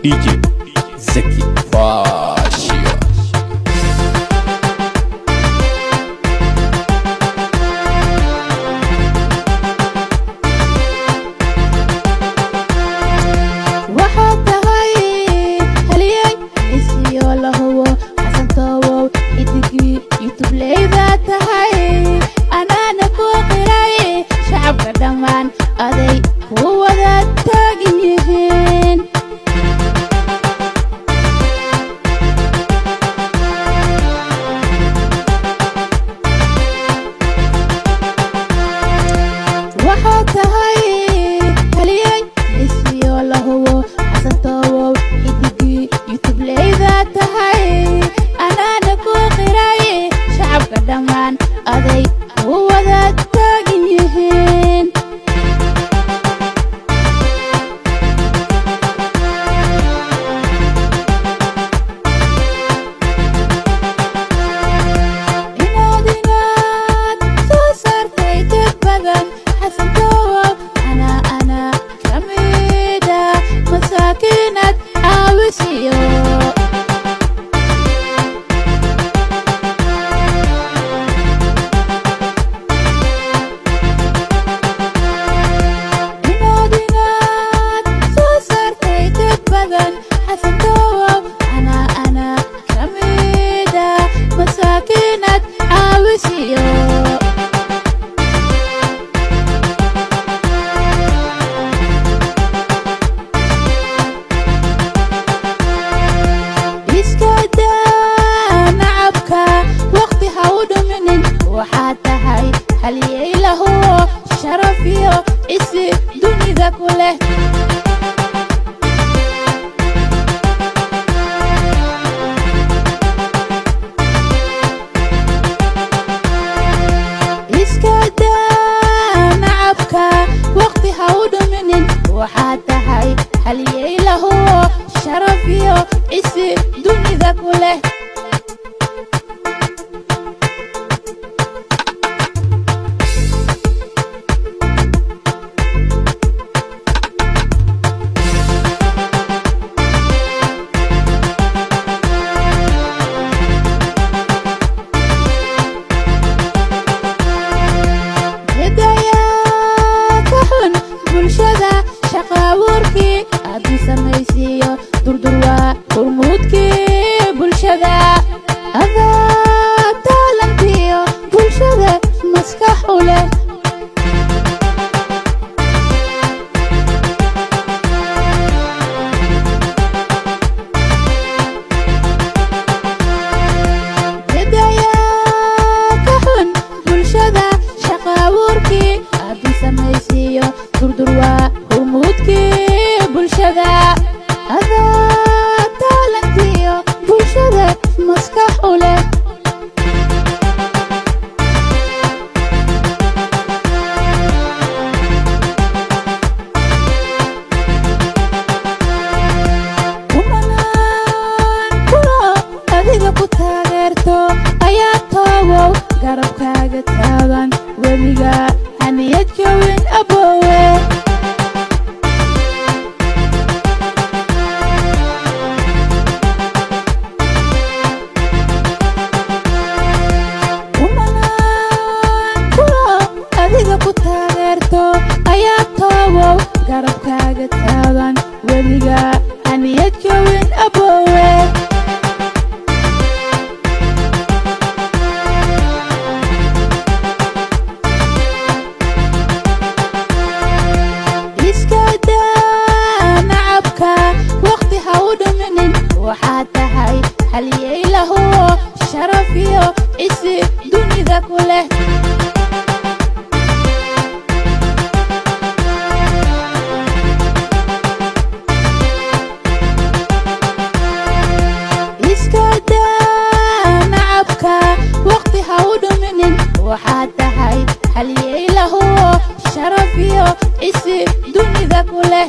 DJ Zeki Fashio waxaad tahay haliyey isiyo la hubo xasantoobow idigii yutubleydaa tahay anaana ku qiray shacabka dhammaan aday ku wada taagin yihiin waxaad tahay haliyey isiyo la hubo xasantoobow idigii yutubleydaa tahay anaana ku qiray shacabka dhammaan aday ku wada taagin yihiin inaad inaad soo saartay dad badan xasantoobow anaa anaa ka mida masaakiinad caawisiyo inaad inaad soo saartay dad badan xasantoobow anaa anaa ka mida masaakiinad caawisiyo iska daa nacabka waqti ha u dhuminin waxaad tahay haliyey lahuwo sharaf iyo isi dunida ku leh iska daa nacabka waqti ha u dhuminin waxaad tahay haliyey lahuwo sharaf iyo isi dunida ku leh hidayaa ka xun bulshada shaqa abuurkii haddii samaysiiyo durdurwaa hurmuudkii bulshada adaa taalantiyo bulshada maskax u leh hidayaa ka xun bulshada shaqa abuurkii haddii samaysiiyo durdurwaa hurmuudkii bulshada adaa taalantiyo bulshada maskax u leh kumanaan kulo adiga ku taageerto ayaa toobow garabkaaga taagan weliga haniyad jawin aboowe kumanaan kulo adiga ku taageerto ayaa toobow garabkaaga taagan weliga haniyad jawin aboowe iska daa nacabka waqti ha u dhuminin waxaad tahay haliyey lahuwo sharaf iyo isi dunida ku leh iska daa nacabka waqti ha u dhuminin waxaad tahay haliyey lahuwo sharaf iyo isi dunida ku leh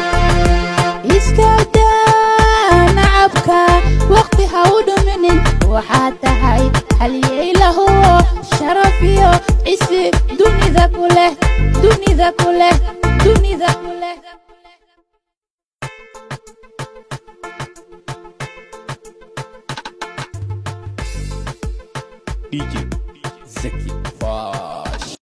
iska daa nacabka waqti ha u dhuminin waxaad tahay haliyey lahuwo sharaf iyo cisi dunida ku leh dunida ku leh dunida ku leh DJ Zeki Fashion